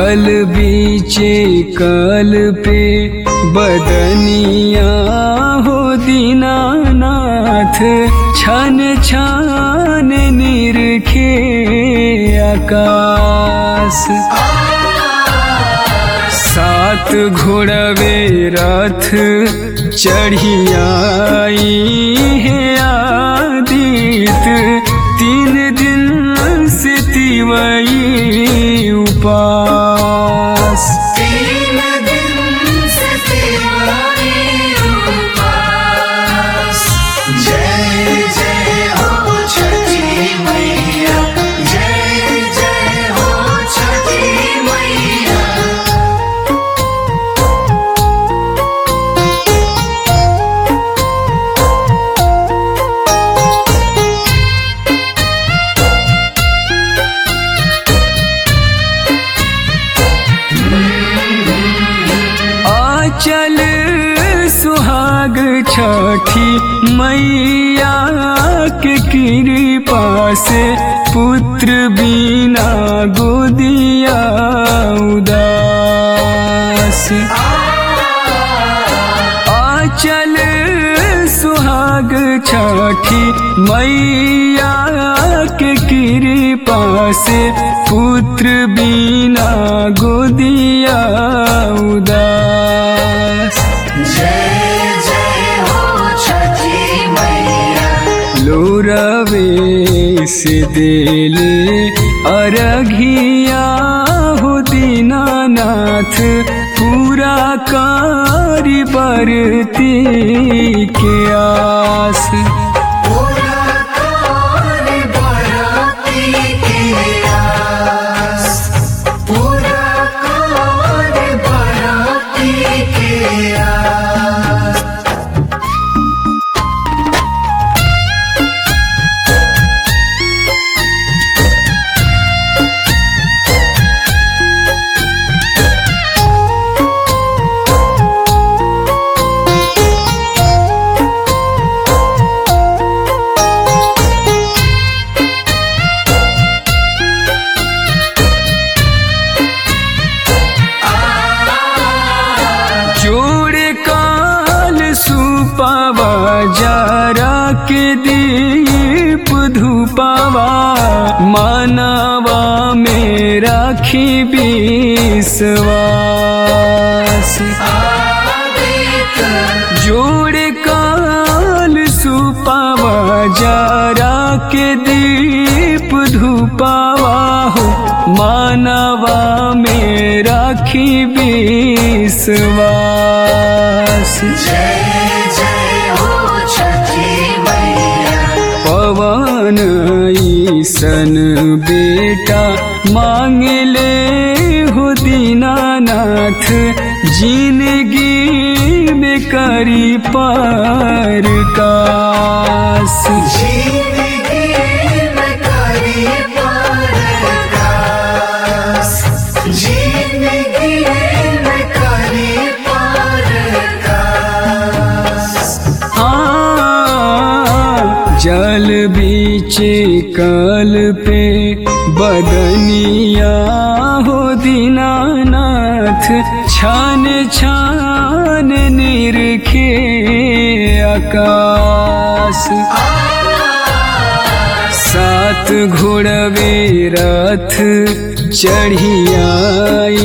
जल बीचे कल पे बदनिया हो दीनानाथ छन छान निरखे आकाश सात घोड़वे रथ चढ़ियाई है आदित तीन दिन से तिवई उपास तीन दिन से तिवारी उपास जय जय हो छठी मैया जय जय हो छठी मैया आचल सुहाग छठी मैया के कृपा से पुत्र बिना गोदिया उदास आचल सुहाग छठी मैया के कृपा से पुत्र बिना गोदिया उदास जय जय हो छठी मैया लोरवे से देले अरघिया हो दीनानाथ पूरा कारी बरती के आस पूरा कौन बराती के आस पूरा कौन बराती के आस जोड़े काल सुपावा जारा के दीप धूपावा मानवा में राखी विश्वास आदित्य जोड़े काल सुपावा जारा के दीप धूपावा हो मानवा में राखी विश्वास जय जय हो छठी मैया पवन ईसन बेटा मांगले हो दीनानाथ जिंदगी में करी पार कास जिंदगी में करी परकास जिंदगी में करी परकास हाँ, जल बीचे कल पे बदनिया हो दीनानाथ छान छान निरखे आकाश सात घोड़वे रथ चढ़ियाई